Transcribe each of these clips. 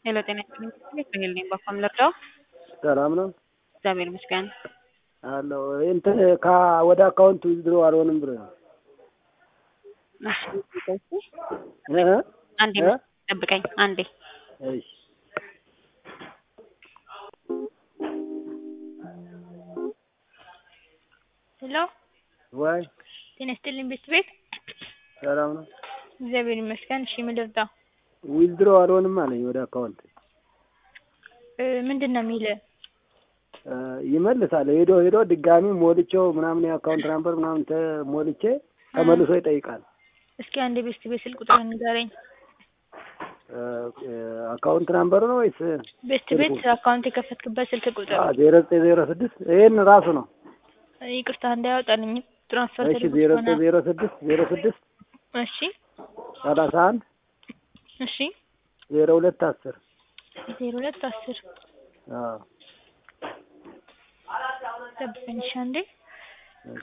ሄሎ ጤና ይስጥልኝ ራሄል ነኝ በአፋም ልርዳው? ሰላም ነው እግዚአብሔር ይመስገን። አለው እንትን ከ- ወደ አካውንት ዊዝድሮ አልሆንም ብሎ ነው እሺ እ? አንዴ እ? ጠብቀኝ አንዴ እሺ ሄሎ ወይ ጤና ይስጥልኝ ቤት ቤት ሰላም ነው እግዚአብሔር ይመስገን። እሺ ምን ልርዳ? ዊዝድሮ አልሆንም አለኝ ወደ አካውንት እ ምንድን ነው የሚል? እ፣ ይመልሳል ሄዶ ሄዶ ድጋሚ ሞልቼው ምናምን የአካውንት ናምበር ምናምን ተሞልቼ ተመልሶ ይጠይቃል እስኪ አንድ ቤት ቤት ስልክ ቁጥር ንገረኝ። እ፣ እ፣ አካውንት ናምበር ነው ወይስ ቤት ቤት አካውንት የከፈትክበት ስልክ ቁጥር ዜሮ ዘጠኝ ዜሮ ስድስት ይሄን ራሱ ነው ይቅርታ እንዳያወጣልኝ ትራንስፈር እሺ ዜሮ ዘጠኝ ዜሮ ስድስት ዜሮ ስድስት እሺ ሰላሳ አንድ እሺ ዜሮ ሁለት አስር ዜሮ ሁለት አስር አዎ ጠብቀኝ እሺ አንዴ እሺ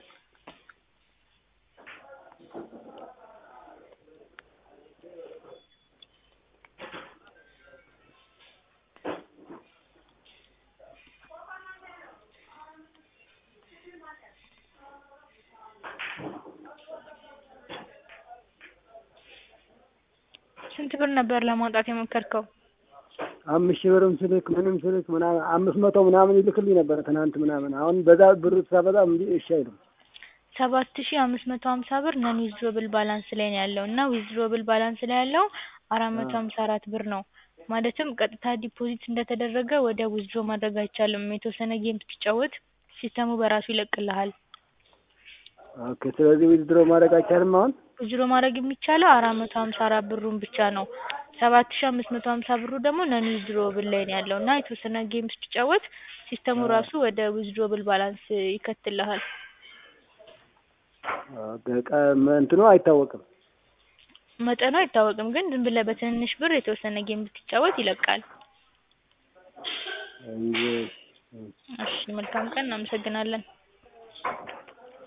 ስንት ብር ነበር ለማውጣት የሞከርከው? አምስት ሺህ ብርም ስልክ ምንም ስልክ ምናምን አምስት መቶ ምናምን ይልክልኝ ነበረ ትናንት ምናምን አሁን በዛ ብር ሳበዛ እምቢ እሺ አይልም ሰባት ሺ አምስት መቶ ሀምሳ ብር ነን ዊዝድሮብል ባላንስ ላይ ነው ያለው እና ዊዝድሮብል ባላንስ ላይ ያለው አራት መቶ ሀምሳ አራት ብር ነው። ማለትም ቀጥታ ዲፖዚት እንደተደረገ ወደ ዊዝድሮ ማድረግ አይቻልም። የተወሰነ ጌም ስትጫወት ሲስተሙ በራሱ ይለቅልሃል። ኦኬ ስለዚህ ዊዝድሮ ማድረግ አይቻልም አሁን ዊዝድሮ ማድረግ የሚቻለው አራት መቶ ሀምሳ አራት ብሩን ብቻ ነው። ሰባት ሺ አምስት መቶ ሀምሳ ብሩ ደግሞ ነን ዊዝድሮብል ላይ ነው ያለው እና የተወሰነ ጌም ስትጫወት ሲስተሙ ራሱ ወደ ዊዝድሮብል ባላንስ ይከትልሃል። ኦኬ ቀ- እንትኑ አይታወቅም መጠኑ አይታወቅም፣ ግን ዝም ብለህ በትንንሽ ብር የተወሰነ ጌም ብትጫወት ይለቃል። እሺ እሺ መልካም ቀን፣ እናመሰግናለን።